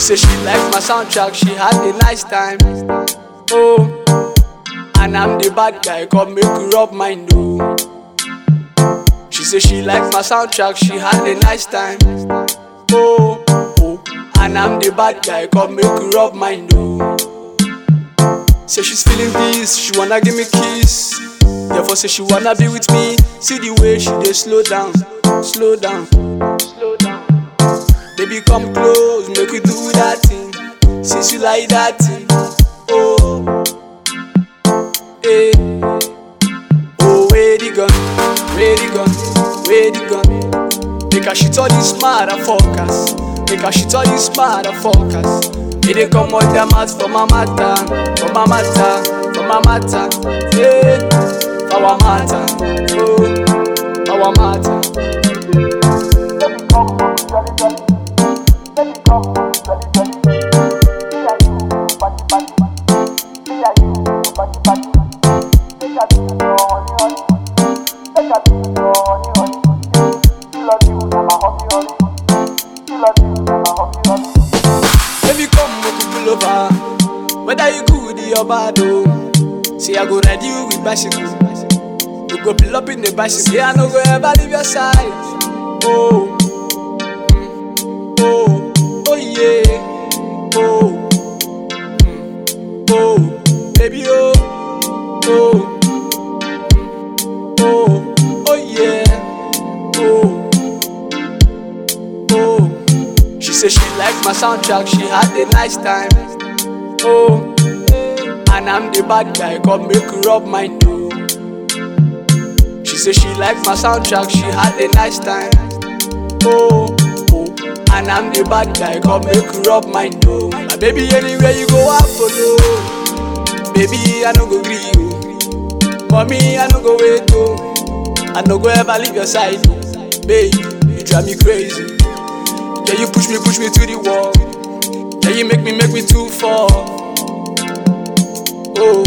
say she like my soundtrack, she had a nice time. Oh, and I'm the bad guy, come make you rub mine though. She say she like my soundtrack, she had a nice time. Oh, oh, and I'm the bad guy, come make you rub mine though. Say she's feeling this, she wanna give me kiss. Therefore say she wanna be with me. See the way she dey slow down, slow down, slow down. Baby come close, make we do that thing. Since you like that thing, oh, eh. Oh, where the gun, where the gun, where the gun. Make her shit all these motherfuckers. Make her shit all these motherfuckers. They dey come out their mouth for my matter, for my matter, for my matter. Yeah, for our matter, oh, for our matter. Baby come make we pull over. Whether you good or bad oh. Say I go ride you with bicycle. We go pull up in the bicycle. Say I no go ever leave your side. Oh, mm, oh, oh yeah, oh, mm, oh, baby oh, oh, mm, oh, oh yeah, oh, oh. She say she like my soundtrack, she had a nice time. Oh, and I'm the bad guy, come make you rub mine though. She say she like my soundtrack, she had a nice time. Oh, oh, and I'm the bad guy, come make you rub mine though. My baby, anywhere you go, I follow. Baby, I no go gree you. Mommy, I no go wait oh. I no go ever leave your side oh. Babe, you drive me crazy. Yeah, you push me, push me to the wall. Yeah, you make me, make me too far. Oh,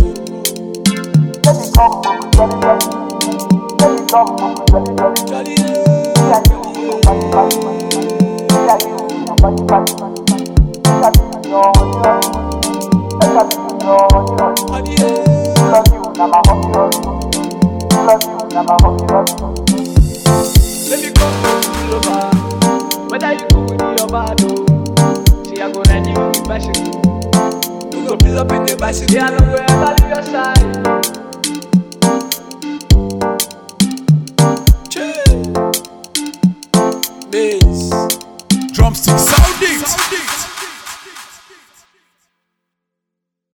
Jolly, Jolly, Baby, come pull over. Whether you good or bad, oh. See, I go ride you with bicycle. We go pull up in the bicycle. Yeah, I know where I leave your side. Chill. Bass. Drumstick sounding.